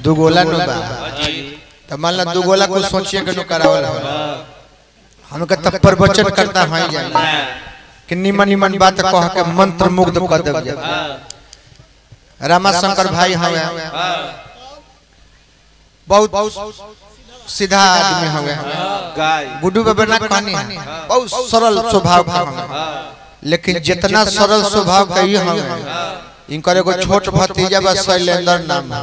दुगोला नु बा तो मान ला दुगोला को सोचिए के नु करावल हो हमके तब प्रवचन करता है जाए कि निमन निमन बात कह के मंत्र मुग्ध कर देब जाए रामा शंकर भाई हवे बहुत सीधा आदमी हवे गाय गुड्डू बाबा ना कहानी है बहुत सरल स्वभाव का हवे लेकिन जितना सरल स्वभाव का ही हवे इनकर एगो छोट भतीजा बा शैलेंद्र नाम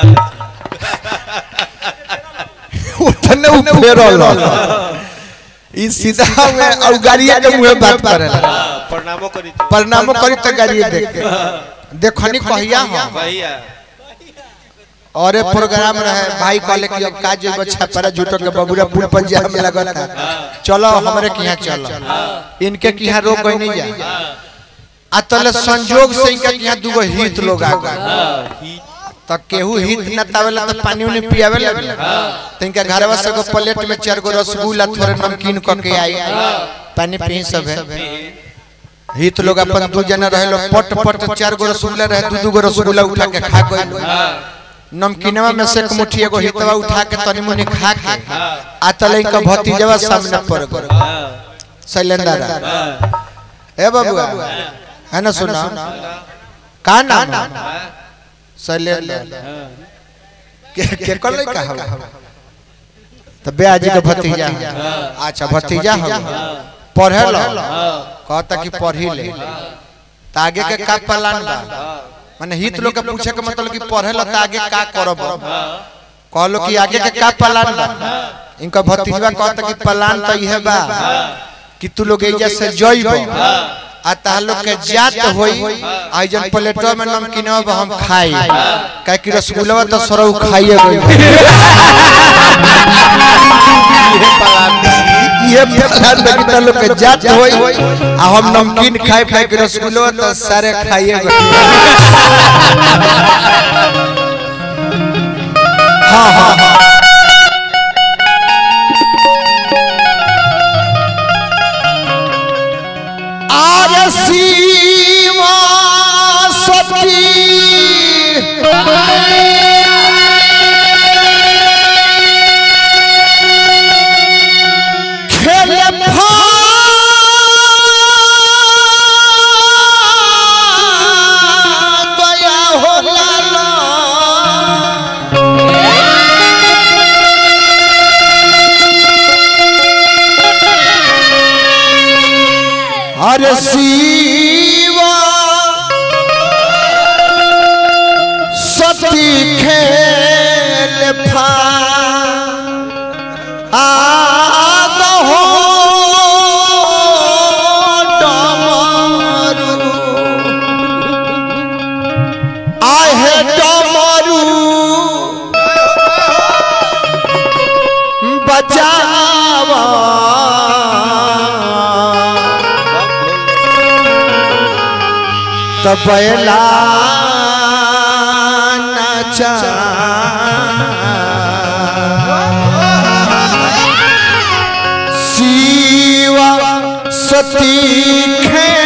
उतने उफेरल ई सीधा में और गाड़िया के मुंह बात करेला प्रणामो करी प्रणाम करी तो गाड़िए देख के देखनी कहिया हो भैया और एक प्रोग्राम रहे भाई कहले कि अब काज बच्चा पर झूठो के बबुरा पुल पर जाम में लगता चलो हमरे के यहाँ चलो इनके के यहाँ रोक गई नहीं जा आ तले संजोग से इनके के यहाँ दूगो हित लोग आ गए तो केहू हित न तावेला तो पानी उनी पियावे लगे तो इनके घरवा से को प्लेट में चार गो रसगुल्ला थोड़े नमकीन क के आई पानी पी सब है हित लोग अपन दू जना रहे लोग पट पट चार गो रसगुल्ला रहे दू दू गो रसगुल्ला उठा के खा गए नमकीनवा में से एक मुट्ठी एगो हितवा उठा के तनी मुनी खा के आ तले इनका भतीजवा सामने पड़ गए शैलेंद्र ए बाबू है ना सुना का नाम शैलेंद्र के के कर ले का हवा तो ब्याजी के भतीजा है। अच्छा भतीजा हो पढ़े लो कहता कि पढ़ी ले तो आगे के का प्लान बा माने हित लोग के पूछे के मतलब कि पढ़े लो तो आगे का करब कहलो कि आगे के का प्लान बा इनका भतीजवा कहता कि प्लान तो यह बा कि तू लोग एजा से जइबो आ ता लोग के जात होई आई जन प्लेटवा में नमकीनवा बा हम खाई काहे कि रसगुल्ला तो सरौ खाइए गई ये प्लान बा कि ता लोग के जात होई आ हम नमकीन खाई खाई के रसगुल्ला तो सारे खाइए गई हाँ हाँ हाँ आर सीमा सती खेल गया हो लाला अरे शिवा सती खेल फा आग हो डमरू आहे डमरू बचावा तबला नचा शिवा सती खे